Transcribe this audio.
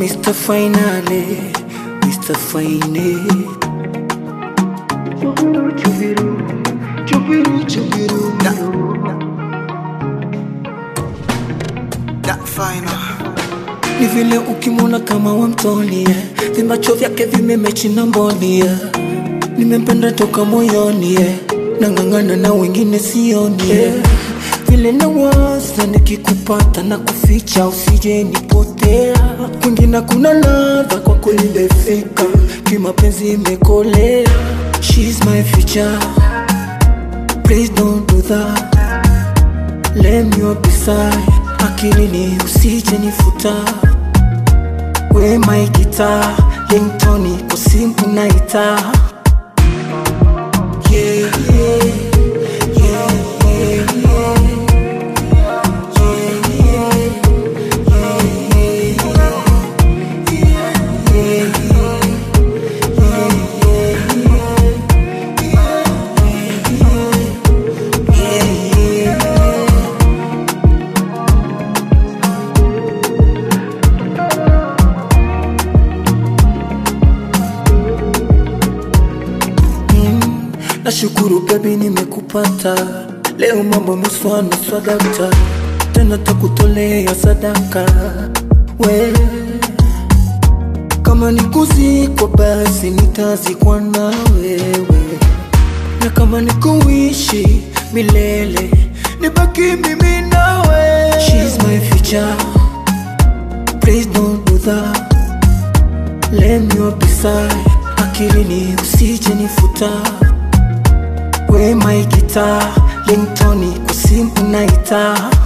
Mr. Finale, Mr. Fine. Chubiru, chubiru, chubiru, chubiru. That final. Ni vile ukimwona kama wamtonie, vimacho vyake vimemechi na mbonie. Nimempenda toka moyoni, eh. nang'ang'ana na wengine sioni. eh. Vile nawaza nikikupata na kuficha, usije nipotea. Kwingine kuna ladha kwa kweli imefika, kimapenzi imekolea. She's my future, please don't do that. Let me up beside akilini usije nifuta we my guitar ringtone kwa simu naita yeah, yeah, yeah, yeah, yeah. Nashukuru baby nimekupata leo, mambo meswa meswa dakta, tena takutolea sadaka we kama nikuzikwa basi nitazikwa na wewe, na kama nikuishi milele nibaki mimi nawe. She's my future, please don't do that. Let me up beside akilini usije nifuta we my guitar ringtone kwa simu naita